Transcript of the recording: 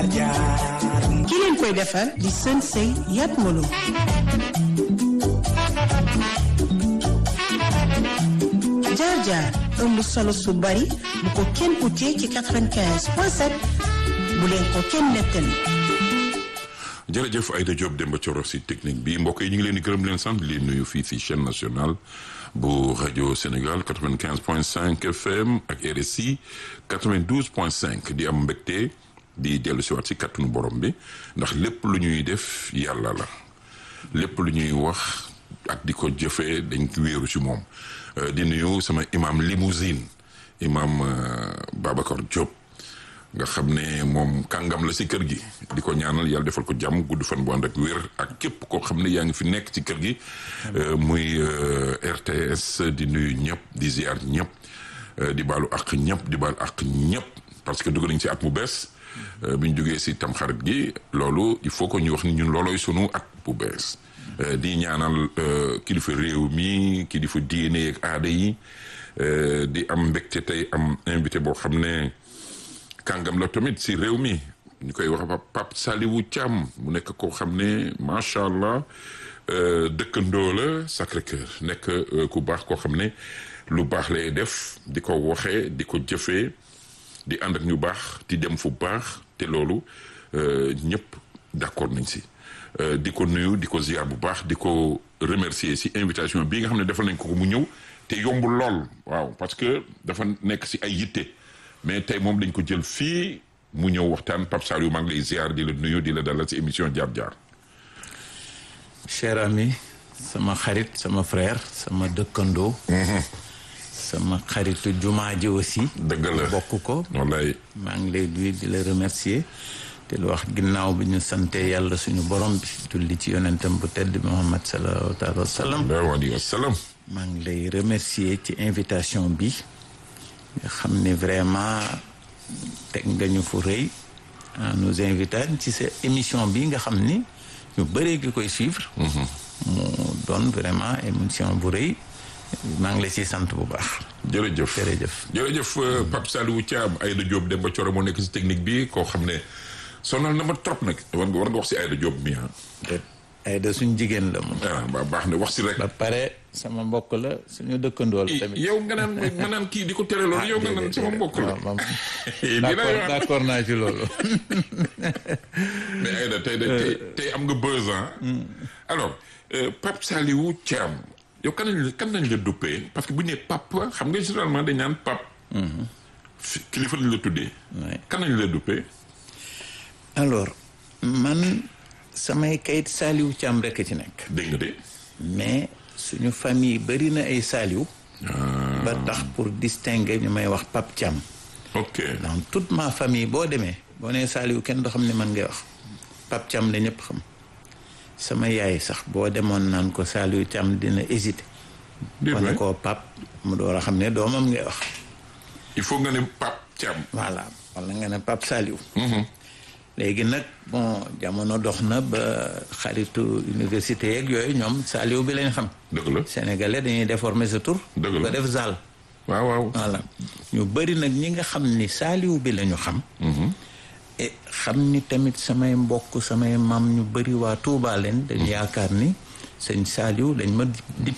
jaar jaar ki leen koy defar di sën sëy yat molo jaar jaar ëmb solo su bari bu ko kenn utee ci 95 point 7 bu leen ko kenn nettali jërëjëf Aïda Diop Demba Thioro si technique bi mbokk yi ñu ngi leen di gërëm leen sant leen nuyu fii si chaîne nationale bu rajo Sénégal 95 point 5 FM ak RSI 92 point 5 di am mbégte di dellu si waat si kattanu borom bi ndax lépp lu ñuy def yàlla la lépp lu ñuy wax ak di ko jëfee dañ ko wéeru ci moom di nuyu sama imam limousine imam Babacar Diop nga xam ne moom kàngam la si kër gi di ko ñaanal yàlla defal ko jàmm gudd fan bu ànd ak wér ak képp koo xam ne yaa ngi fi nekk ci kër gi muy RTS di nuyu ñëpp di ziar ñëpp di baalu ak ñëpp di baalu ak ñëpp parce que dugg nañ ci at mu bees bi ñu jógee si tamxarit gi loolu il faut que ñu wax ni ñun loolooy sunu at bu bees di ñaanal kilifa réew mi kilifa diine ak aada yi di am mbégte tey am invité boo xam ne kàngam la tamit si réew mi ñu koy wax Pape Saliou Thiam mu nekk koo xam ne macha allah dëkkandoo la Sacré-Cœur nekk ku baax koo xam ne lu baax lay def di ko waxee di ko jëfee di ànd ak ñu baax di dem fu baax te loolu ñëpp d'accord nañ si di ko nuyu di ko ziar bu baax di ko remercier si invitation bii nga xam ne defal nañ ko ko mu ñëw te yombul lool waaw parce que dafa nekk si ay yitte mais tey moom dañ ko jël fii mu ñëw waxtaan Pape Saliou maa ngi lay ziar di la nuyu di la dalal si émission jaar jaar. cher ami sama xarit sama frère sama dëkkandoo. sama xaritu jumaa ji aussi. dëgg la bokk ko. wallaay maa ngi lay nuyu di la remercier te lu wax ginnaaw bi ñu sante yàlla suñu borom bi julli ci yonentam bu tedd Muhammad sallallahu alayhi wa sallam. alayhi wa sallam. maa ngi lay remercier ci invitation bi nga xam ne vraiment teg nga ñu fu rëy en nous invitant ci sa émission bi nga xam ni ñu bëree gi koy suivre. mu doon vraiment émission bu rëy. maa ngi lay ciy sant bu baax. jërëjëf jërëjëf. jërëjëf Pape Saliou Thiam Aïda Diop Demba Thioro moo nekk si technique bi koo xam ne sonal na ma trop nag war nga war nga wax si Aïda Diop mi ah. Aïda suñu jigéen la moom. ah ba baax na wax si rek. ba pare sama mbokk la suñu dëkkandoo la tamit. yow nga naan ma naan kii di ko tere loolu yow nga naan sama mbokk la. waaw d'accord d'accord naa ci loolu. mais Aïda tey tey tey am nga buzz alors Pape Saliou Thiam. yow kan lañ la kan lañ la duppee parce que bu ñu nee papa xam nga généralement dañ naan pap kilifa lañ la tuddee. kan lañ la duppee. alors man samay kayit Saliou Thiam rekk ci nekk. dégg nga de. mais suñu famille bari na ay Saliou. ba tax pour distinguer ñu may wax Pape Thiam. ok dans toute ma famille boo demee boo nee Saliou kenn doo xam ne man ngay wax Pape Thiam la ñëpp xam. sama yaay sax boo demoon naan ko Saliou Thiam dina hésité. wane koo pap mu door a xam ne doomam ngay wax. il faut nga ne Pape Thiam. voilà wala nga ne Pape Saliou. léegi nag bon jamono dox na ba xaritu université yeeg yooyu ñoom Saliou bi lañ xam. dëgg la sénégalais dañuy déformer sa tur. dëgg la ba def Zal. waaw waaw. voilà ñu bëri nag ñi nga xam ni Saliou bi la ñu xam. e xam ni tamit samay mbokk samay maam ñu bëri waa Touba leen dañ yaakaar ni sëñ Saliou dañ ma di